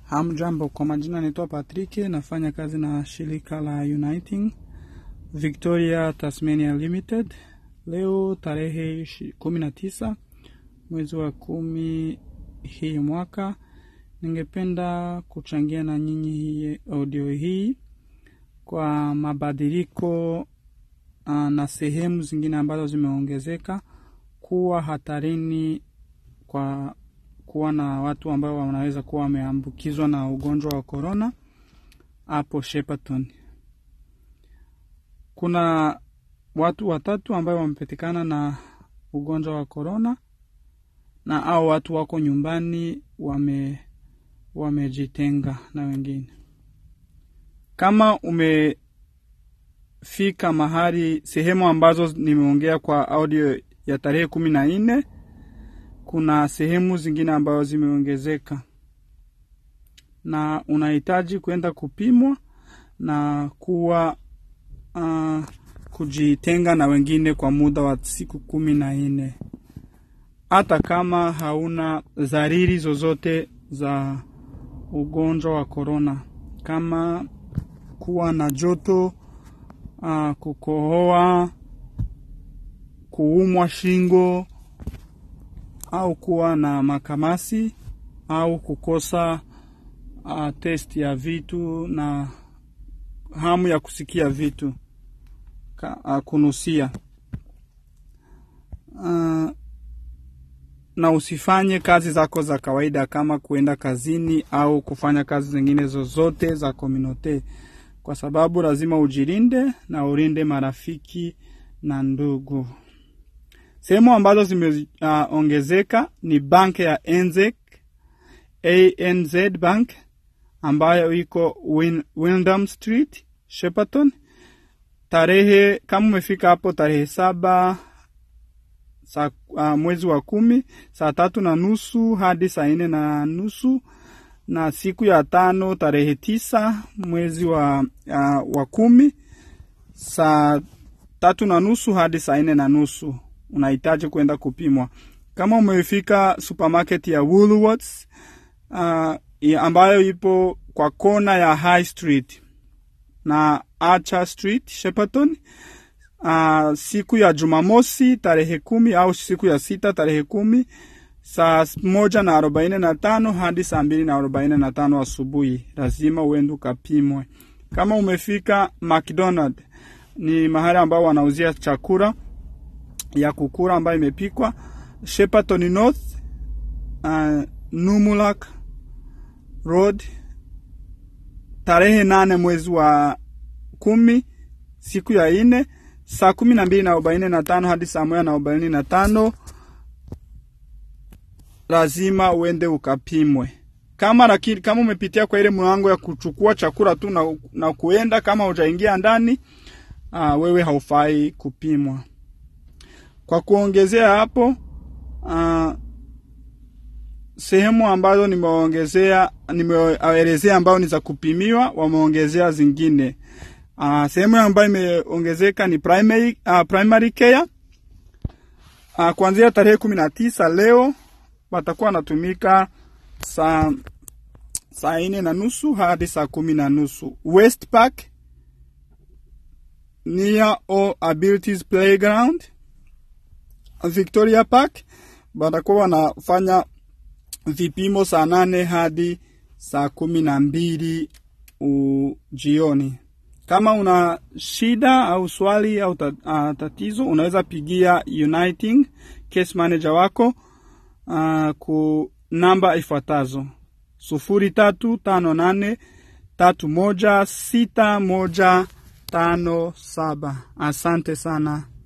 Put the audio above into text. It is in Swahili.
Hamjambo, kwa majina naitwa Patrick, nafanya kazi na shirika la Uniting Victoria Tasmania Limited. Leo tarehe ishi- kumi na tisa mwezi wa kumi hii mwaka, ningependa kuchangia na nyinyi hii audio hii kwa mabadiliko uh, na sehemu zingine ambazo zimeongezeka kuwa hatarini kwa kuwa na watu ambao wanaweza kuwa wameambukizwa na ugonjwa wa korona hapo Shepparton. Kuna watu watatu ambao wamepatikana na ugonjwa wa korona, na au watu wako nyumbani wame wamejitenga na wengine. Kama umefika mahali sehemu ambazo nimeongea kwa audio ya tarehe kumi na nne kuna sehemu zingine ambazo zimeongezeka na unahitaji kwenda kupimwa na kuwa uh, kujitenga na wengine kwa muda wa siku kumi na nne hata kama hauna dhariri zozote za ugonjwa wa korona kama kuwa na joto uh, kukohoa kuumwa shingo au kuwa na makamasi au kukosa uh, test ya vitu na hamu ya kusikia vitu ka, uh, kunusia uh, na usifanye kazi zako za kawaida kama kuenda kazini au kufanya kazi zingine zozote za kominote, kwa sababu lazima ujilinde na ulinde marafiki na ndugu. Sehemu ambazo zimeongezeka uh, ni bank ya NZEC, ANZ Bank ambayo iko Win, Windham Street, Shepparton. Tarehe kama umefika hapo tarehe saba saa, uh, mwezi wa kumi saa tatu na nusu hadi saa nne na nusu na siku ya tano tarehe tisa mwezi wa, uh, wa kumi saa tatu na nusu hadi saa nne na nusu unahitaji kwenda kupimwa. Kama umefika supermarket ya Woolworths uh, ambayo ipo kwa kona ya High Street na Archer Street Shepparton, uh, siku ya Jumamosi tarehe kumi au siku ya sita tarehe kumi saa moja na arobaini na tano hadi saa mbili na arobaini na tano asubuhi, lazima uende ukapimwe. Kama umefika McDonald, ni mahali ambao wanauzia chakula ya kukura ambayo imepikwa Shepparton North, uh, Numulak Road, tarehe nane mwezi wa kumi siku ya ine saa kumi na mbili na arobaini na tano hadi saa moja na arobaini na tano lazima uende ukapimwe. Kama lakini kama umepitia kwa ile mlango ya kuchukua chakula tu na, na kuenda kama hujaingia ndani, uh, wewe haufai kupimwa. Kwa kuongezea hapo uh, sehemu ambazo nimeongezea nimeelezea ambayo ni za kupimiwa, wameongezea zingine. Uh, sehemu ambayo imeongezeka ni primary, uh, primary care uh, kuanzia tarehe kumi na tisa leo watakuwa wanatumika saa saa nne na nusu hadi saa kumi na nusu West Park near All Abilities Playground Victoria Park watakuwa wanafanya vipimo saa nane hadi saa kumi na mbili jioni. Kama una shida au swali au tatizo, unaweza pigia Uniting case manager wako uh, ku namba ifuatazo sufuri tatu tano nane tatu moja sita moja tano saba. Asante sana.